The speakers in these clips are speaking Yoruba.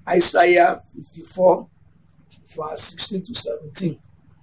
Isaiah fifty-four verse sixteen to seventeen.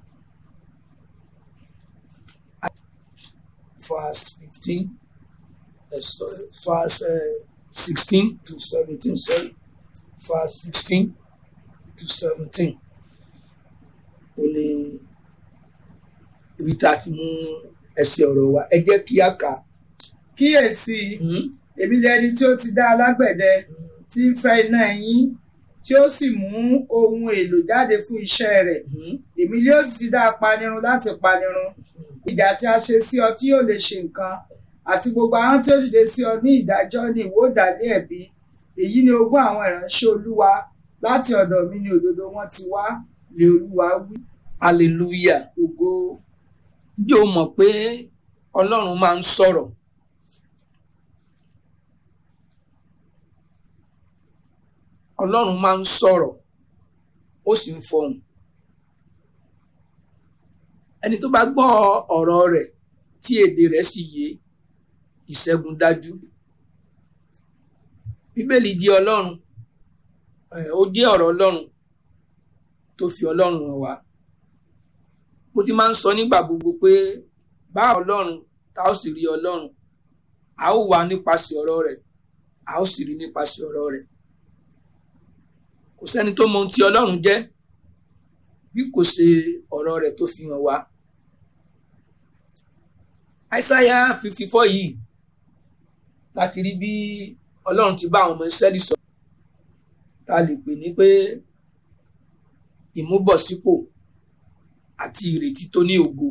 Verse fifteen, uh, sorry, verse uh, sixteen to seventeen. Sorry, verse sixteen to seventeen. Ó ní ibi tá a ti mú ẹsẹ̀ ọ̀rọ̀ wa. Ẹ jẹ́ kí a kà. kíyèsí èmi lẹni tí ó ti dá alágbẹ̀dẹ tí ń fẹ́ iná ẹyín tí ó sì mú ohun èlò jáde fún iṣẹ́ rẹ̀ èmi yóò sì dá apanirun láti panirun ìjà tí a ṣe sí ọ tí yóò lè ṣe nǹkan àti gbogbo àwọn tí ó dìde sí ọ ní ìdájọ́ ní ìwó dálé ẹ̀bi èyí ni ogún àwọn ìránṣẹ́ olúwa láti ọ̀dọ̀ mi ni òdodo wọn ti wá lé olúwa wí Hallelujah. ògo Ǹjẹ́ o mọ̀ pé Ọlọ́run máa ń sọ̀rọ̀? Ọlọ́run máa ń sọ̀rọ̀, ó sì ń fọhùn. Ẹni tó bá gbọ́ ọ̀rọ̀ rẹ̀ tí èdè rẹ̀ sì yé, ìṣẹ́gun dájú. Bíbélì jẹ́ Ọlọ́run, ẹ̀, ó jẹ́ ọ̀rọ̀ Ọlọ́run tó fi Ọlọ́run hàn wá. Mo ti máa ń sọ nígbà gbogbo pé bá Ọlọ́run tá ó sì rí Ọlọ́run, a ó wà nípasẹ̀ ọ̀rọ̀ rẹ̀, a ó sì rí nípasẹ̀ ọ̀rọ̀ rẹ̀. Kò sẹ́ni tó mọ ohun tí Ọlọ́run jẹ́ bí kò ṣe ọ̀rọ̀ rẹ̀ tó fi hàn wá. Aísáyà fifty four yìí láti rí bí Ọlọ́run ti bá àwọn ọmọ Ísírẹ́lì sọ̀rọ̀ tá a lè pè ní pé ìmúbọ̀sípò àti ìrètí tó ní ògo.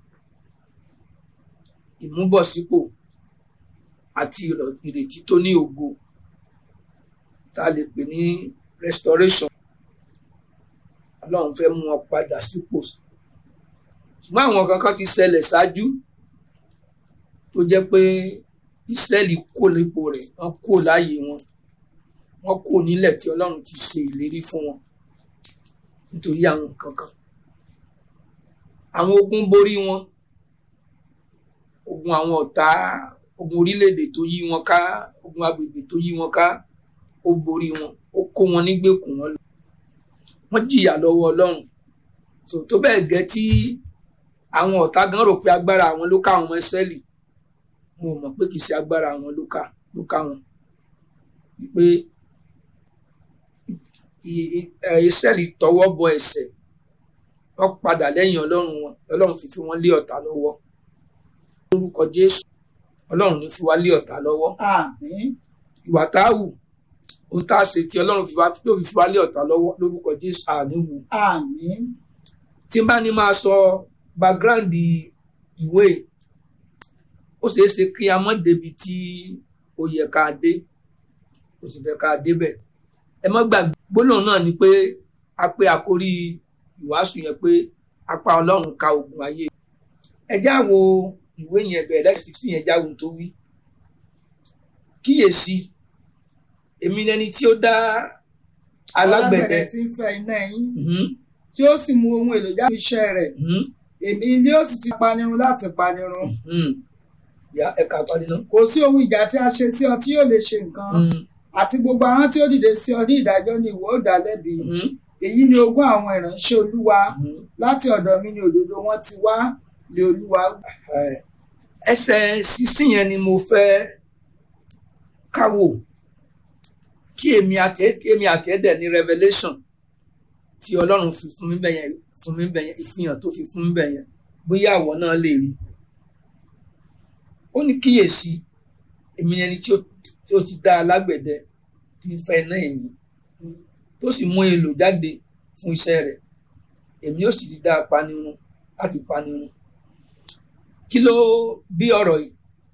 Ìmúbọ̀sípò àti ìrọ̀- ìrètí tó ní ògo tá a lè pè ní restoration. Ọlọ́run fẹ́ mú wọn padà sípò. Ṣùgbọ́n àwọn kankan ti ṣẹlẹ̀ ṣáájú tó jẹ́ pé Ísírẹ́lì kò nípò rẹ̀, wọ́n kò láàyè wọn. Wọ́n kò nílẹ̀ tí Ọlọ́run ti ṣe ìlérí fún wọn nítorí àwọn nǹkan kan. Àwọn ogun borí wọn. Ogun àwọn ọ̀tá, ogun orílẹ̀-èdè tó yí wọn ká, ogun agbègbè tó yí wọn ká, ó borí wọn, ó kó wọn nígbèkùn wọn lọ. Wọ́n jìyà lọ́wọ́ Ọlọ́run. So tó bẹ́ẹ̀ gẹ́ tí àwọn ọ̀tá gan rò pé agbára àwọn ló ká àwọn ọmọ Ísírẹ́lì. Wọn ò mọ̀ pé kì í ṣe agbára àwọn ló ká ló ká wọn. Pé i- i- ẹ, Ísírẹ́lì tọwọ́ bọ ẹ̀ṣẹ̀ wọ́n padà lẹ́yìn Ọlọ́run wọn Ọlọ́run fi fi wọ́n lé ọ̀tá lọ́wọ́ lórúkọ Jésù Ọlọ́run ní fi wá lé ọ̀tá lọ́wọ́ àmín ìwà tá a wù ohun tá a ṣe tí Ọlọ́run fi wá tó fi fi wá lé ọ̀tá lọ́wọ́ lórúkọ Jésù àní wù àmín tí n bá ní máa sọ background ìwé ó ṣeé ṣe kí a mọ̀ débi tí ó yẹ ká dé ó sì fẹ́ ká débẹ̀ ẹ má gbàgbé gbólóhùn náà ni pé a pé àkórí ìwàásù yẹn pé apá Ọlọ́run ka ogun ayé ẹ já wo ìwé yẹn bẹ̀rẹ̀ lẹ́sìn sixteen yẹn já wo ohun tó wí kíyèsí èmi lẹni tí ó dá alágbẹ̀dẹ tí ń fẹ́ iná ẹyín Mhm, tí ó sì mú ohun èlò jáde fún iṣẹ́ rẹ̀ mhm, èmi ni ó sì ti panirun láti panirun mhm. Ya ẹ̀ka àpárí náà. kò sí ohun ìjà tí a ṣe sí ọ tí yóò lè ṣe nǹkan Mhm, àti gbogbo àwọn tí ó dìde sí ọ ní ìdájọ́ ni ìwọ ó dá lẹ́bi mhm, èyí ni ogún àwọn ìránṣẹ́ olúwa mhm. láti ọ̀dọ̀ mi ni òdodo wọn ti wá lé olúwa wí. Ẹ, ẹsẹ̀ sísìn yẹn ni mo fẹ́ káwò kí èmi àti kí èmi àti ẹ̀dẹ̀ ní revelation tí ọlọ́run fi fún mi bẹ̀yẹn fún mi bẹ̀yẹn ìfihàn tó fi fún mi bẹ̀yẹn bóyá àwọ̀ náà lè rí ó ní kíyèsí èmi ni ẹni tí ó tí ó ti dá alágbẹ̀dẹ tí ń fẹ́ iná ẹ̀yìn tó sì mú èlò jáde fún iṣẹ́ rẹ̀ èmi ó sì ti dá apanirun láti panirun kí ló bí ọ̀rọ̀ yìí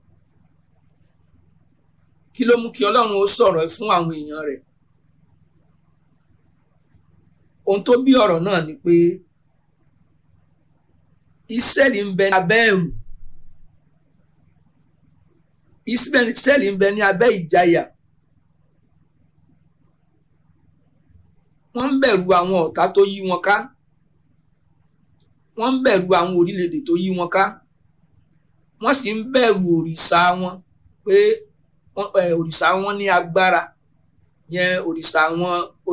kí ló mú kí ọlọ́run ó sọ̀rọ̀ yìí fún àwọn èèyàn rẹ̀ ohun tó bí ọ̀rọ̀ náà ni pé Ísírẹ́lì ń bẹ ní abẹ́ ẹ̀rù Ísírẹ́lì ń bẹ ní abẹ́ ìjayà wọ́n ń bẹ̀rù àwọn ọ̀tá tó yí wọn ká wọ́n ń bẹ̀rù àwọn orílẹ̀-èdè tó yí wọn ká wọ́n sì ń bẹ̀rù òrìṣà wọn pé wọ́n- ẹ, òrìṣà wọn ní agbára yẹn òrìṣà wọn